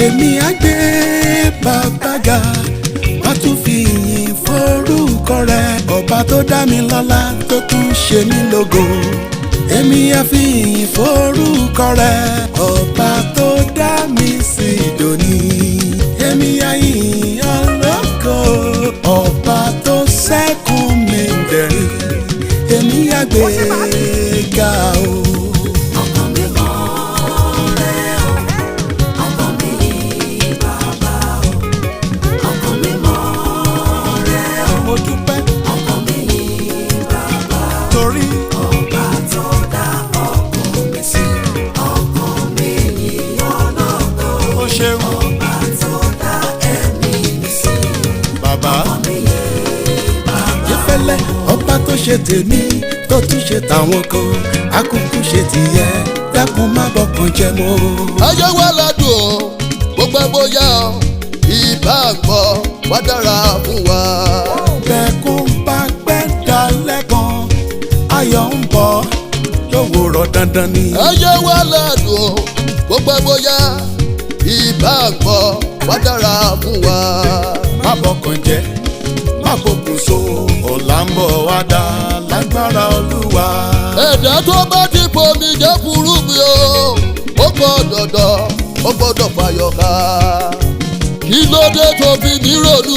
èmi á gbé bàbá ga má tún fi ìyìn forúkọ rẹ ọba tó dá mi lọ́lá tó tún ṣe mí lógo èmi á fi ìyìn forúkọ rẹ ọba tó dá mi sí dòní èmi á yìn ọlọ́kọ ọba tó sẹ́kùn mi dẹ̀rín èmi á gbé ga o. ọkàn mi mọ́ rẹ o ọkàn mi bàbá o ọkàn mi mọ́ rẹ o mo dúpẹ́ ọkàn mi bàbá torí ọba tó dá ọkàn mi sí ọkàn mi ọlọ́kọ ó ṣeun ọba tó dá ẹ̀mí mi sí bàbá. mi bàbá ìfẹ́lẹ́ ọba tó ṣe tèmi tó tún ṣe tàwọn kan akúkú ṣe tìyẹ dákun má bọkàn jẹ́ mọ́. ayé wa ládùn o gbogbo ẹ bóyá o ìbá gbọ́ wá dára fún wa. bẹ́ẹ̀kún bá pẹ́ dalẹ̀ kan ayọ̀ ń bọ̀ lówùrọ̀ dandan ni. ayé wa ládùn o gbogbo ẹ bóyá ìbá gbọ́ wá dára fún wa. má bọkàn jẹ́ má bọkùn so ọ̀la ń bọ̀ wá dá lágbára olúwa. ẹ̀dá tó bá ti bomi jẹ́ furu mi o ó kọ́ dọ̀dọ̀ ó gbọ́dọ̀ fàyọ̀ ká. kí ló dé tó fi mí ronú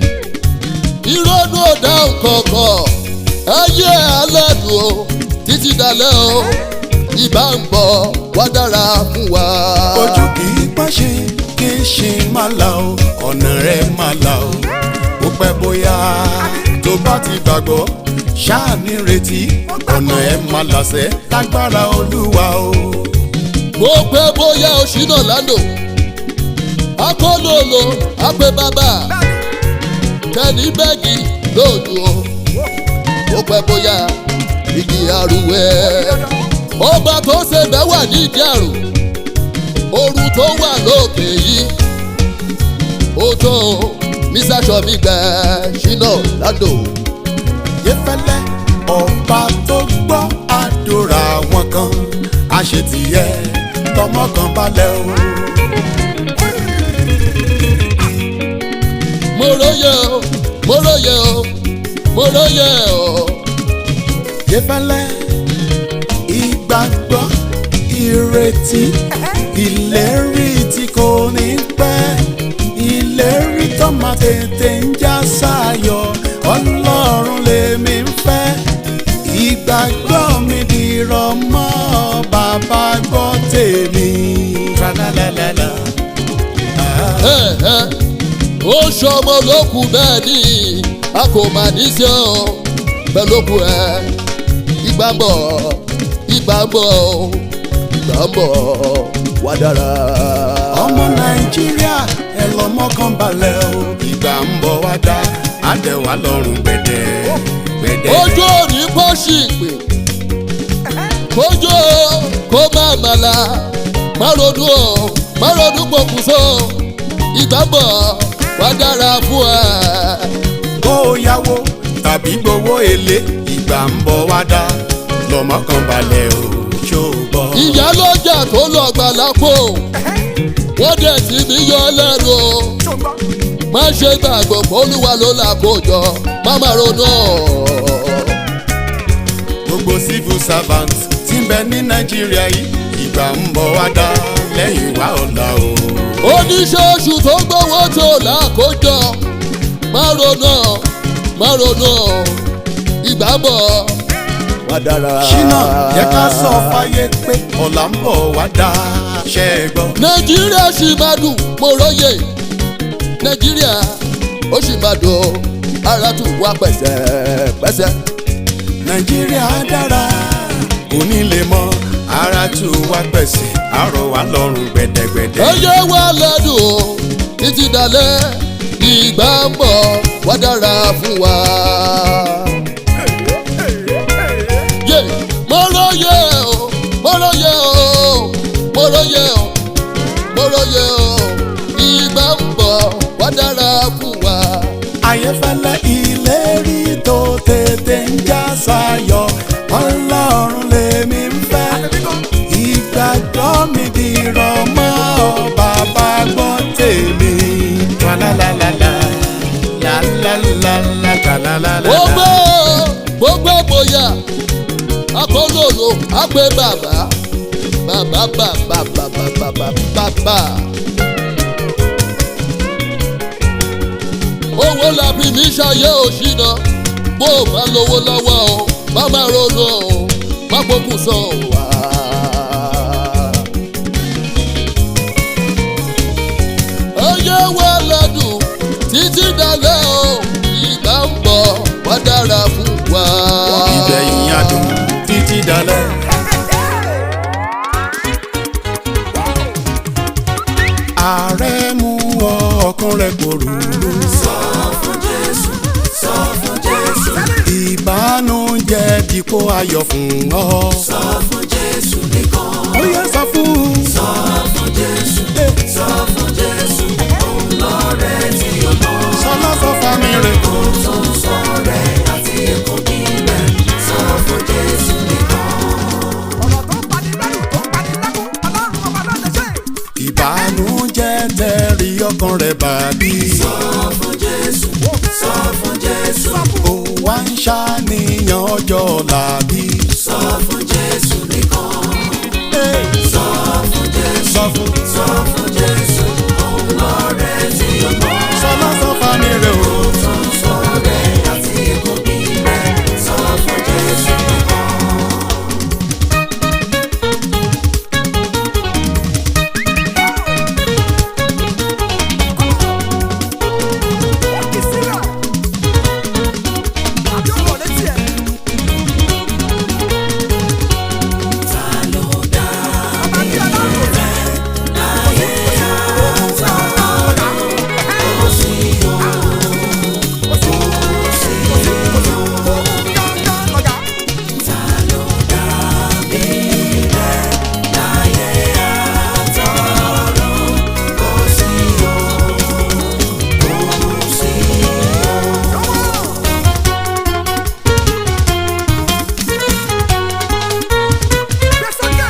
ìrònú ò dáhùn kankan ayé alẹ́ dùn o títí dalẹ́ o ìbá ń bọ̀ wá dára fún wa. ojú kì í pàṣẹ kí ṣe má la o ọ̀nà rẹ̀ má la o ó pẹ́ bóyá tó bá ti gbàgbọ́ ṣáà ní retí ọ̀nà ẹ̀ má làṣẹ lágbára olúwa o. mo pẹ́ bóyá oṣù náà lánàá akólólo apẹ bàbá kẹ́ni bẹ́ẹ̀gì lóòdù o mo pẹ́ bóyá igi arúwẹ́ ọba tó ṣe bẹ́ẹ̀ wà nídìí àrùn ooru tó wà lókè yìí ó tó mísà sọmi gbẹ ṣínà lánàá. yẹfẹlẹ ọba tó gbọ́ àdúrà wọn kan àṣetìyẹ tọmọ kan balẹ̀ o. mo róye o mo róye o mo róye o. yẹfẹlẹ ìgbàgbọ́ ìrètí ìlérí tí kò ní pẹ́ ìlérí tó máa tètè ń já sáyọ̀ ọlọ́run lèmi ń fẹ́ ìgbàgbọ́ mi dìrọ̀ mọ́ bàbá gbọ́ tèmi. Tra-la-la-la-la. Ah. Ẹ, ẹ, ó ṣọmọ lókù bẹ́ẹ̀ ni a kò mà ní sí ọ bẹ́ẹ̀ lókù ẹ ìgbà ń bọ̀ ìgbà ń bọ̀ ìgbà ń bọ̀ wá dára. ọmọ nàìjíríà ẹ lọ mọ́kàn balẹ̀ o ìgbà ń bọ̀ wá dá àdẹ̀wà lọ́rùn gbẹ̀dẹ̀ gbẹ̀dẹ̀. ojú òní kò sì pè kójú kó má màlà má ronú o má ronú pokùnso ìgbà ń bọ̀ wá dára fún ẹ. kó o yáwó tàbí gbowó èlé ìgbà ń bọ̀ wá dá lọ́mọ́kàn balẹ̀ o ṣó o gbọ́. ìyá lọ́jà tó lọ gbà lápò wọ́n dẹ̀ sí mi yọ lẹ́nu o má ṣe gbàgbọ́ pólúwa ló là kó jọ má má ronú gbogbo civil servant tí ń bẹ ní nàìjíríà yìí ìgbà ń bọ̀ wá dá lẹ́yìn wá ọ̀la o. oníṣẹ́ṣù tó gbowó tó là kó jọ má ronú má ronú ìgbà ń bọ̀ wá dára. ṣínà yẹ ká sọ fáyé pé ọ̀la ń bọ̀ wá dá ṣẹ́ ẹ gbọ́. nàìjíríà sì máa dùn mo róye nàìjíríà ó sì máa dùn ara tún wá pẹ̀sẹ̀pẹ̀sẹ̀. nàìjíríà dára kò ní lè mọ ara tù wá pẹ̀sẹ̀ àrò wá lọ́rùn gbẹ̀dẹ̀gbẹ̀dẹ̀. ẹyẹ wa lẹ́dùn títí dalẹ̀ ìgbà ń bọ̀ wá dára fún wa. yé mo róye o mo róye o mo róye o mo róye o ìgbà ń bọ̀ wá dára fún wa. ayéfẹ́lẹ́ ìlérí tó tètè ń já sáyọ̀ ọlọ́run lèmi ń fẹ́ ìgbàgbọ́ mi dìrọ̀ mọ́ bàbá gbọ́ wá pé bàbá bàbá bàbá bàbá bàbá bàbá. owó làbí mi ṣayé òṣìnà bó o bá lówó lọ́wọ́ o má má ronú o má gbókùn sọ wá. oyè wa lọ́dún títí dalẹ́ o ìgbà ń bọ̀ wá dára fún wa. ìgbẹ̀yìn adùn títí dalẹ̀. ààrẹ mú ọ ọkàn rẹ pòrúurú. sọ fún jésù sọ fún jésù ìbánújẹ́ dípò ayọ̀ fún ọ. sọ fún jésù nìkan ó yẹ sọ fún. sọ fún jésù sọ fún jésù òun lọ́rẹ́ tí ó mọ̀ sọlá sọ fami rẹ. tó ń sọ rẹ̀ àti èkó bí rẹ̀ sọ fún jésù nìkan. ọ̀rọ̀ tó ń pani lẹ́rù tó ń pani lẹ́kún ọlọ́run ọba ló lè ṣe. ìbánújẹ́ tẹ̀rí ọkàn rẹ bàbí. sọ fún jésù sọ fún jésù ó wá ń ṣàníyàn ọjọ́ làbí. sọ fún jésù nìkan sọ fún jésù sọ fún. sọ fún jésù òun lọ́rẹ́ tí ó mọ̀ sọlá sọ fami rẹ o. tó ń sọ rẹ̀ àti èkó bí rẹ̀ sọ fún jésù nìkan. wọ́n kì í sílẹ̀. àbí ọ̀rọ̀ létí ẹ̀. ta ló dá ọba tí ọlọ́run rẹ̀ láyé àtọ̀run kò sí o kò sí o gángan lọ́gà. ta ló dá bí rẹ̀ láyé àtọ̀run kò sí o kò sí o. gbé sókè.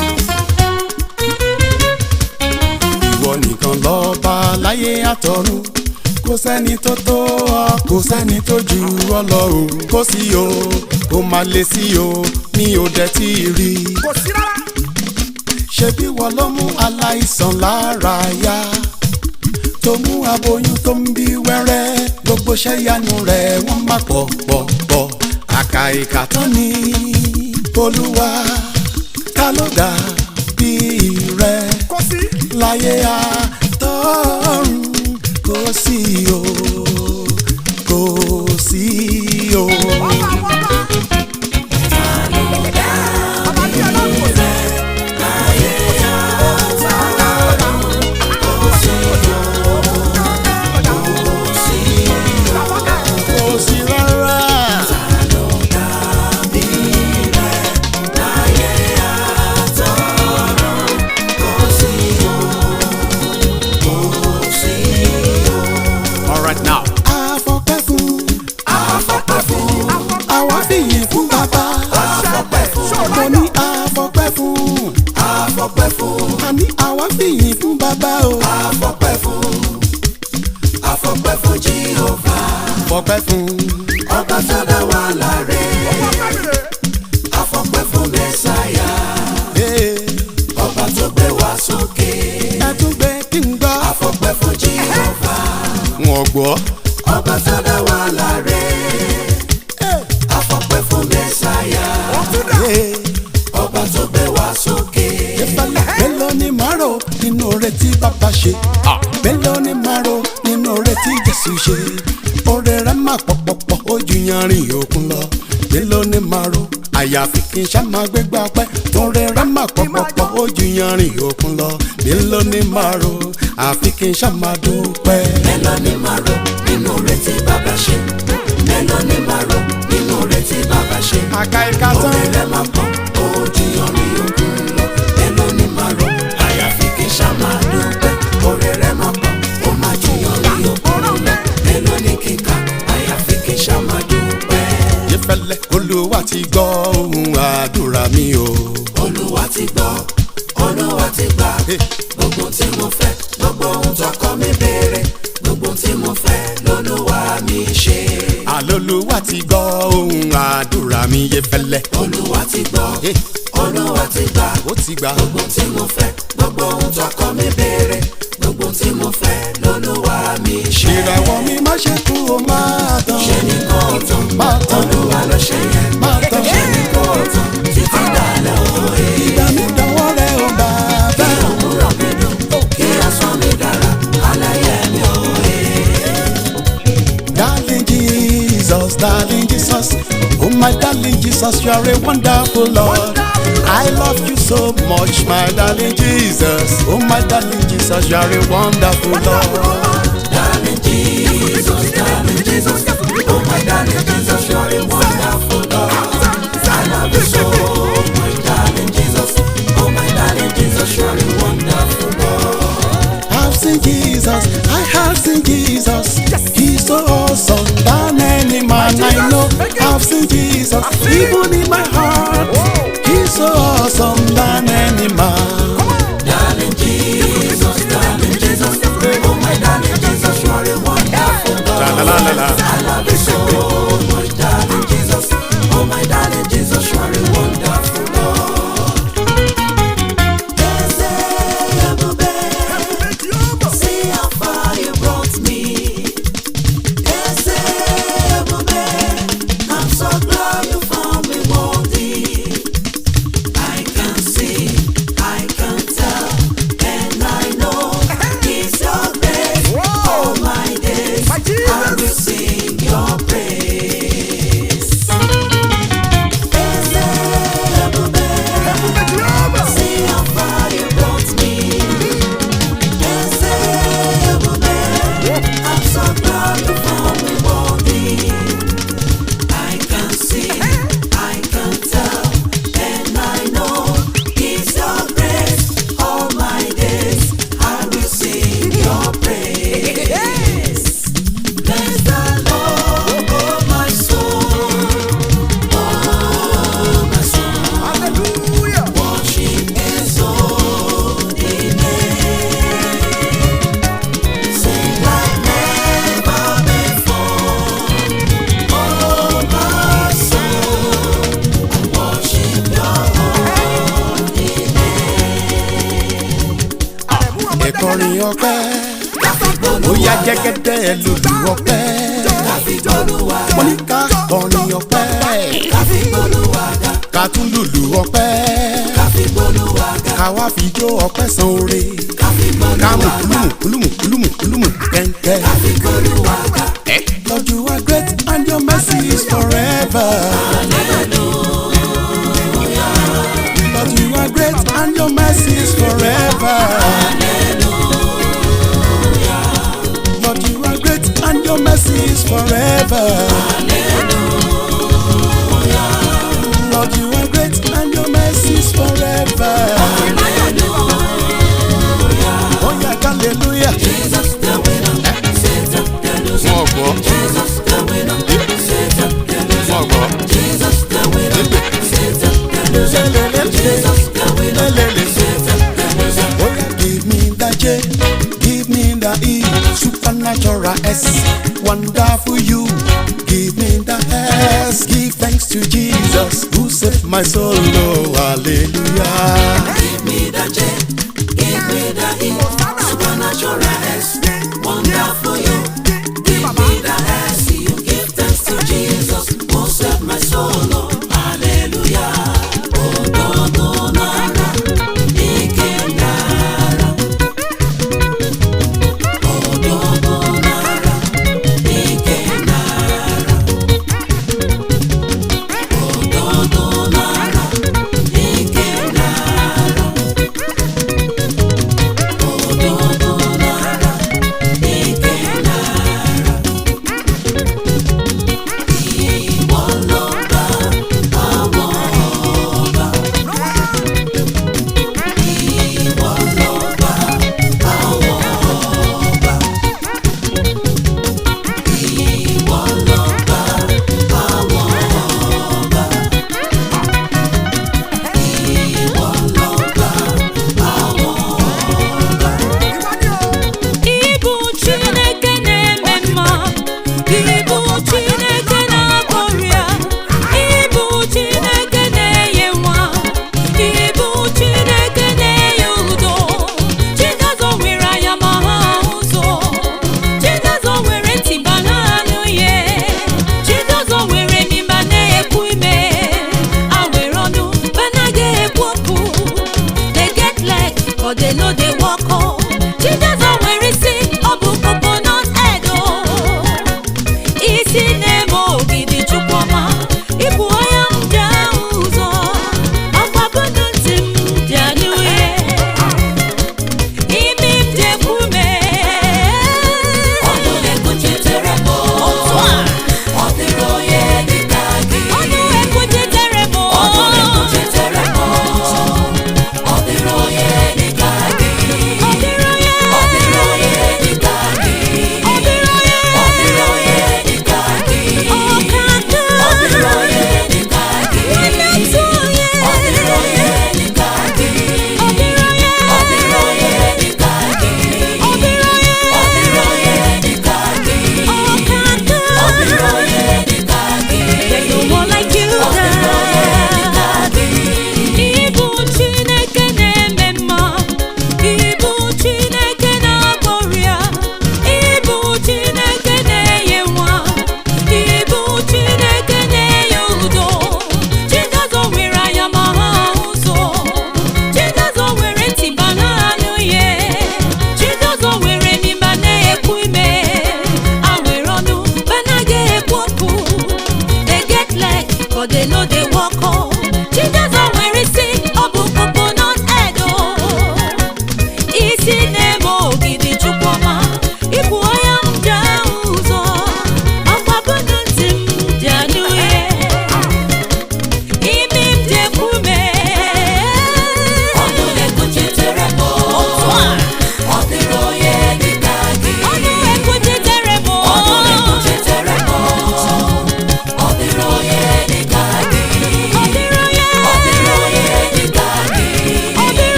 ìwọ nìkan lọ́ba láyé àtọ̀run kò sẹ́ni tó tó ọ kò sẹ́ni tó jù ọ lọ o kò sí o kò má lè sí o mi ò dẹ̀ tí ì rí i. kò sí rárá. ṣebí wọ́n ló mú aláìsàn lára yá tó mú aboyún tó ń bí wẹ́rẹ́ gbogbo ṣẹ́yanu rẹ̀ wọ́n má pọ̀ pọ̀ pọ̀ àkà ìkà tán ni olúwa ta ló dà bí rẹ̀ kò sí. láyé àtọ́run kò sí o kò sí o. ọba àwọn ọba. ọba tí ọlọ́run rẹ̀ kò sí rárá. all right now. àfọ̀pẹ́ fún àwa fìyìn fún bàbá mo ní àfọ̀pẹ́ fún Afọpẹ́ fún, àní àwa fìyìn fún bàbá o. afọpẹ́ fún, afọpẹ́ fún Jèhófà, fọpẹ́ fún ọba tó dá wa láre. Afọpẹ́ fún Mẹ́sáyà, ee, ọba tó gbé wa sókè. ẹ tún gbé kí n gbọ́. Afọpẹ́ fún Jèhófà, wọn gbọ́. ọba tó dá wa láre. Afọpẹ́ fún Mẹ́sáyà, ee. ọba tó gbé wa sókè. ìfẹ̀lẹ̀ mélòó ni màá rò nínú oore tí bàbá ṣe mélòó ni màá rò nínú oore tí jésù ṣe oore rẹ̀ máa pọ̀pọ̀pọ̀ ó ju yanrìn òkun lọ mélòó ni màá rò àyàfi kí n ṣá máa gbégbá pẹ́ torí rẹ̀ máa pọ̀pọ̀pọ̀ ó ju yanrìn òkun lọ mélòó ni màá rò àfi kí n ṣá máa dúpẹ́. Mélòó ni màá rò nínú oore tí bàbá ṣe? Mélòó ni màá rò nínú oore tí bàbá ṣe? àka ìka tán Oore rẹ̀ máa pọ̀, ó jiyàn rí ogun lọ. Mélòó ni màá rò? Àyàfi kí n ṣá máa dúpẹ́. Oore rẹ̀ máa pọ̀, ó máa jiyàn rí ogun lọ. Mélòó ni kíkà? Àyàfi kí n ṣá máa dúpẹ́. ìfẹ̀lẹ̀ olúwa ti gbọ́ ohùn àdúrà mi o. Olúwa ti gbọ́, Olúwa ti gbà. Gbogbo tí mo fẹ́, gbogbo ohun tọkọ mi béèrè. Gbogbo tí mo fẹ́, lolúwa mi ṣe. àlọ́lùwà ti gbọ́ ohùn àdúrà mi yẹ fẹ́lẹ́. Olúwa ti gbọ́, olúwa ti gbà ó ti gbà gbogbo tí mo fẹ́ gbogbo ohun tọkọ mi béèrè gbogbo tí mo fẹ́ lolúwa mi ṣe. ìràwọ̀ mi má ṣe kú o máa tán ṣe ní kò tán máa tán olúwa ló ṣe yẹn máa tán ṣe ní kò tán títí dalẹ̀ òye. ìgbà mi dánwọ́ rẹ̀ o bàbá òwúrọ̀ mi dùn kí ọ̀sán mi dára aláyẹ mi òye. darling Jesus darling Jesus oh my darling Jesus you are a wonderful Lord I love you so much my darling Jesus oh my darling Jesus you are a wonderful Lord. Darling Jesus, darling Jesus, oh my darling Jesus, you're a wonderful God. I love you so much, darling Jesus, oh my darling Jesus, you're a wonderful God. I've seen Jesus, I have seen Jesus. He's so awesome than any man I know. I've seen Jesus, even in my heart. He's so awesome than any man. Darling Jesus, darling Jesus, oh my darling Jesus, you're a wonderful God. I love you so much, darling Jesus, oh my darling Jesus, you're a wonderful God. See how far you brought me. Ese ebube, I'm so glad you found me worthy. I can see, I can tell, and I know it's your grace. All my days, I will sing your praise. Ese ebube, see how far you brought me. Ese ebube, I'm so glad you found me worthy. I can see, I can tell, and I know it's your grace. All my days, I will sing your praise. Bless the Lord, oh my soul, oh my soul. Worship His holy name. Sing like never before. Oh my soul, I worship Your holy Ẹ̀kọrin ọpẹ́, ó yá jẹ́gẹ́dẹ́ lùlù ọpẹ́. Olúwa Mo ní ká kọrin ọpẹ́, káfí Olúwa ga, ká tún lùlù ọpẹ́. káfí Olúwa ga, Ká wá fi jó ọpẹ́ san oore. káfí Ká mú Olúwa ga, kúlùmù kúlùmù kúlùmù kúlùmù kẹ́ńkẹ́. káfí Olúwa ga. Lord, you are great and your mercy is forever. Lord, you are great and your mercy is forever. Lord, you are great and your mercy is forever. Lord, you are great and your mercy is forever. Oh yeah, hallelujah. Jesus the winner, Satan the loser. Wọ́n gbọ́, Jesus the winner, Satan the loser. wọ́n gbọ́. Jesus the winner, Satan the loser. Jesus the winner, Satan the loser. Oh yeah, give me the J, give me the E, supernatural S, wonderful you. Give me the S, give thanks to Jesus who saved my soul. Oh, hallelujah. Give me the J,